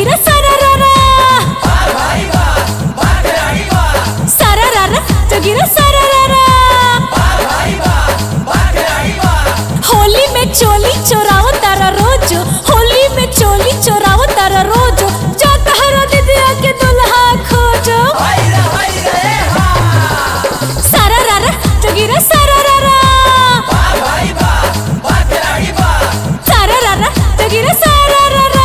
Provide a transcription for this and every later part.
जोगिरा सारारारा सारारारा जोगिरा सारारारा होली में चोली चोराव तारा रोज होली में चोली चोराव तारा रोज जा तहरा दीदिया के दुल्हा खोजो सारारारा जोगिरा सारारारा सारारारा जोगिरा सारारारा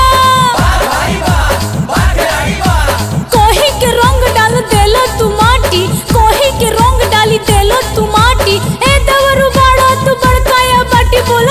कोही के रंग डाल देलो तू माटी कोही के रंग डाली देलो तू माटी ए दवरु बाड़ा तू बड़काया बाटी बोलो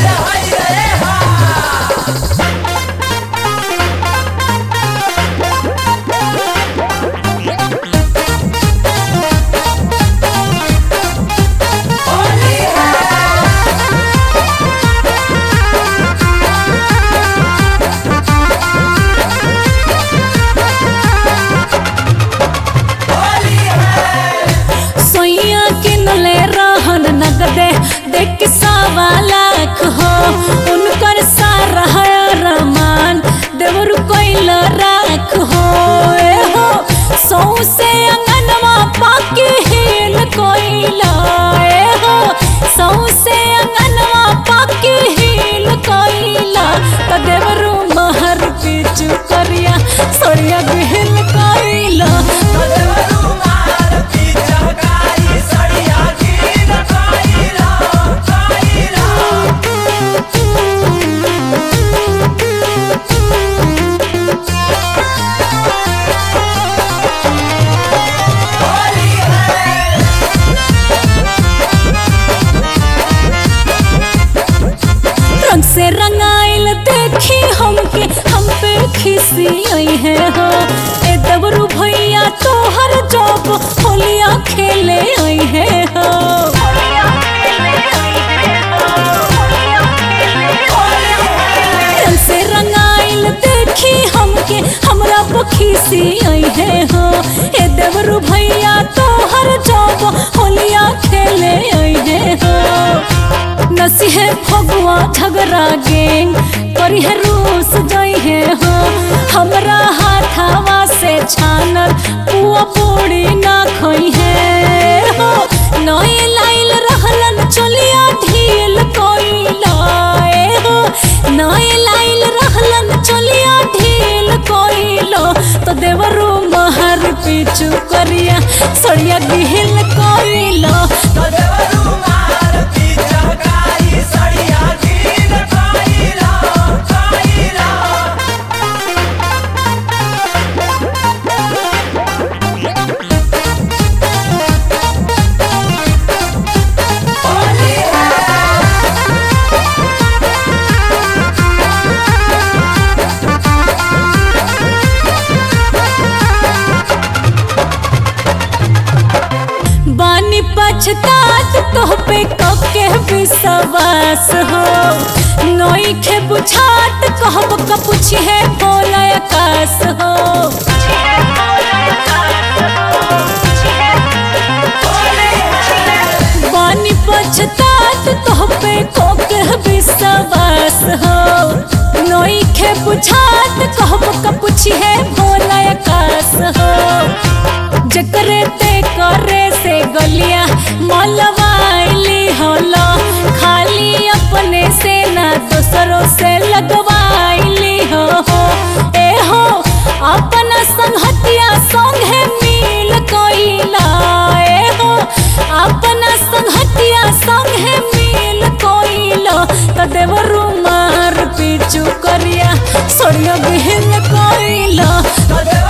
सोइया किनले रहन नगदे देख के सवा लाख हो उनकर सारा है रमान देवर कोइल राख हो ए हो सौ से अंगनवा पाके हिल कोइल ए हो सौ से अंगनवा पाके हिल कोइल त देवरु महर पीछू करिया सोड़िया बिहिल कोइल रंग से रंगाइल देखी हमके हम पे खिसी आई है हो ए दबरू भैया तोहर जब होलिया खेले आई है हो रंग से रंगाइल देखी हमके हमरा पे खिसी आई है हो ए दबरू भैया तोहर जब होलिया खेले आई है हो नसीहे फगुआ झगड़ा गेंग करी है रूस जई है हो हमरा हाथावा से छानल पुआ पूरी ना खोई है हो नई लाइल रहलन चलिया ढील कोई लाए हो नई लाइल रहलन चलिया ढील कोई लो तो देवरू महर पीछू करिया सड़िया गिहिल कोई लो बानी पछतात तोह पे कके विश्वास हो नई खे बुझात कहब का पूछी है बोल आकाश हो बानी पछतात तोह पे कके विश्वास हो नई खे बुझात कहब का पूछी है बोल आकाश हो जकरे ते करे से गलिया मलवाइली होलो खाली अपने से ना दूसरों से लगवाइली हो ए हो अपना संगतिया संगे मिल कोइला ए हो अपना संगतिया संगे मिल कोइलो त देवरु मार पीछू करिया सोड़िया बिहिल कोइलो